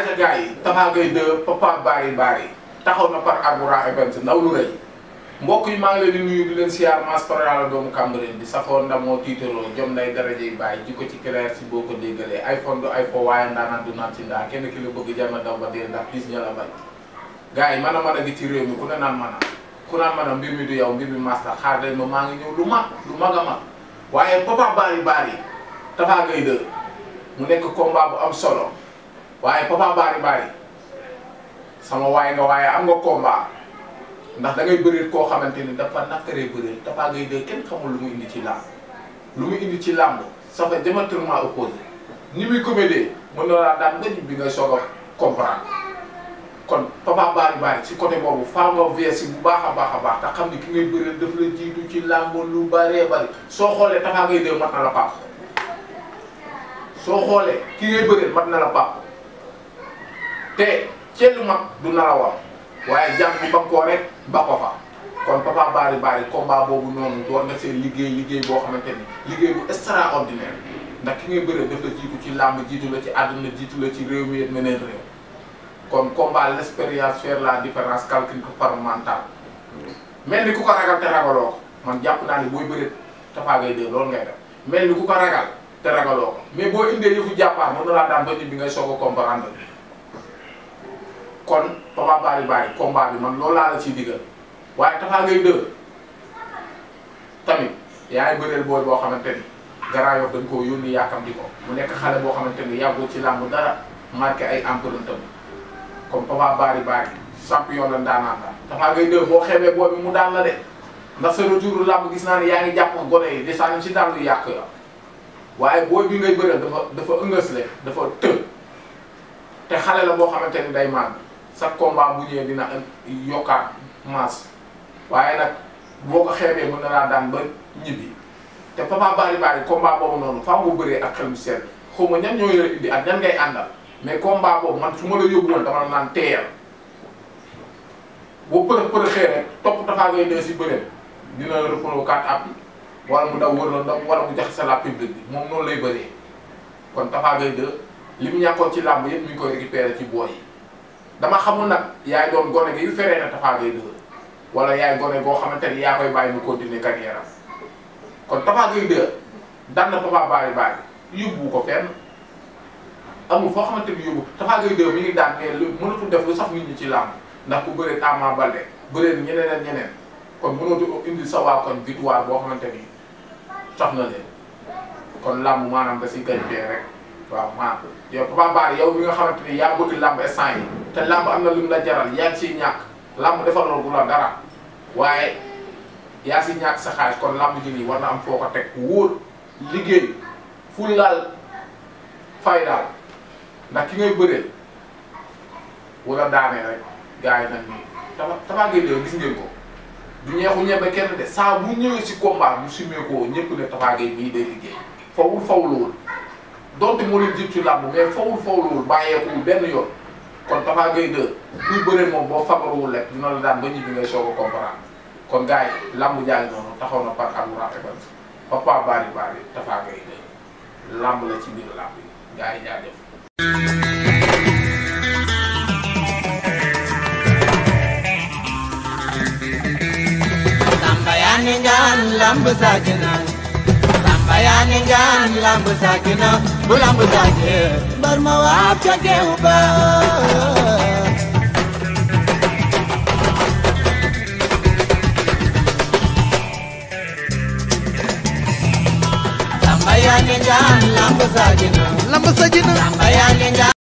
aja gars yi Tapha Gueye 2 Papa Bari Bari taxaw na par Arboura Events ndaw lu rëy mbokk yi maa ngi leen di nuyu di leen siyaar maas parala doomu Cambérène bi safoo ndamoo tiitaroo jom nday daraje yi bàyyi ji ko ci clair si boo ko déggalee iPhone du iPhone waaye ndaanaan du naan ci ndaa kenn ki la bëgg jar na daw ba dee ndax bis ña la bañ gars yi mën a mën a gi ci réew mi ku ne naan mën a ku naan mën a mbir mi du yow mbir mi master xaar leen ma maa ngi ñëw lu mag lu mag a mag waaye Papa Bari Bari Tapha Gueye 2 mu nekk combat bu am solo waaye Papa Bari Bari sama waay nga waaye am nga combat ndax da ngay bëreet koo xamante ni dafa nakkaree bëreet Tapha Gueye 2 kenn xamul lu mu indi ci làmb lu mu indi ci làmb ça fait diamétralement opposé ni muy comédie mën na laa daan nga bi ngay soog a comprendre kon Papa Bari Bari ci côté boobu faa nga veesi bu baax a baax a baax te xam ni ki ngay bëreet daf la jiitu ci làmb lu bëree bëri soo xoolee Tapha Gueye 2 mat na la pap soo xoolee ki ngay bëreet mat na la pap te ceelu mag du nar a war waaye jàmm bi ba koo rek ba ko fa kon Papa Bari Bari combat boobu noonu door nga seen liggéey liggéey boo xamante ni liggéey bu extraordinaire ndax ki ngay bëree daf la jiitu ci làmb jiitu la ci àdduna jiitu la ci réew mi yëpp meneen réew kon combat l'expérience faire la différence calcul ko par mental mel ni ku ko ragal te ragaloo ko man jàpp naa ni booy bëree Tapha Gueye 2 loolu ngay def mel ni ku ko ragal te ragaloo ko mais boo indee yëfu jàppaar mën na laa daan ba nit bi ngay soog a comprendre kon Papa Bari Bari combat bi man loolu laa la ciy digal waaye Tapha Gueye 2 tamit yaay bëreel booy boo xamante ni Grand Yoff dañ koo yónni yaakam di ko mu nekk xale boo xamante ni yàggul ci làmb dara marqué ay empreinte am comme Papa Bari Bari champion la ndaanaan la Tapha Gueye 2 boo xeebee booy bi mu daan la de ndax sa retour làmb gis naa ne yaa ngi jàpp gone yi di sànni ci daan lu yàq ya waaye booy bi ngay bëreel dafa dafa ëngësle dafa të te xale la boo xamante ni day màgg sa combat bu ñëwee dina yokkaat masse waaye nag boo ko xeebee mën na laa daan ba ñibbi te Papa Bari Bari combat boobu noonu faa nga bëree ak xel mu sedd xaw ma ñan ñoo yore indi ak ñan ngay àndal mais combat boobu man su ma la yóbbu woon dama la naan teeyal boo përëx përëxee rek topp Tapha Gueye 2 si bëreem dina reprendre quatre appuis wala mu daw wër la ndaw wala mu jaxase la public bi moom noonu lay bëree kon Tapha Gueye 2 li mu ñàkkoon ci làmb yëpp mi ngi koy récupérer ci booy yi dama xamul nag yaay doon gone gi yu feree na Tapha Gueye 2 wala yaay gone goo xamante ni yaa koy bàyyi mu continuer carrière am kon Tapha Gueye 2 daan na Papa Bari Bari yóbbu ko fenn amul foo xamante ni yóbbu Tapha Gueye 2 mi ngi daan ne lu mënatul def lu sax nit ñi ci làmb ndax ku bëree Ama Baldé bëree ñeneen ak ñeneen kon mënatu indi sa waa koñ victoire boo xamante ni sax na leen kon làmb maanaam da si gañtee rek waaw maa yow Papa Bari yow mi nga xamante ni yaa bëgg làmb instant yi te làmb am na lu mu la jaral yaa ngi siy ñàkk làmb defaloo gu la dara waaye yaa si ñàkk sa xaalis kon làmb ji nii war na am foo ko teg wóor liggéey fu laal fay daal ndax ki ngay bëree wala daanee rek gars yi nag nii Tapha Tapha Gueye 2 gis ngeen ko du ñeexu ñebe kenn de saa bu ñëwee si combat bu simee ko ñëpp ne Tapha Gueye mii day liggéey fawul fawluwul donte moo leen jiitu ci làmb mais fawul fawluwul bàyyeekuwul benn yoon kon Tapha Gueye 2 kuy bëree moom boo fagaruwul rek dina la daan ba ñibbi ngay soog a comprendre kon gars yi làmb jaay noonu taxaw na par Arboura Events Papa Bari Bari Tapha Gueye 2 làmb la ci biir làmb yi gars yi jaajëf. Samba yani ngaan lamb saakina Samba yani ngaan lamb saakina bu lamb saake mbar ma waab ca geew ba Samba yani ngaan lamb saakina lamb sa jina Samba yani ngaan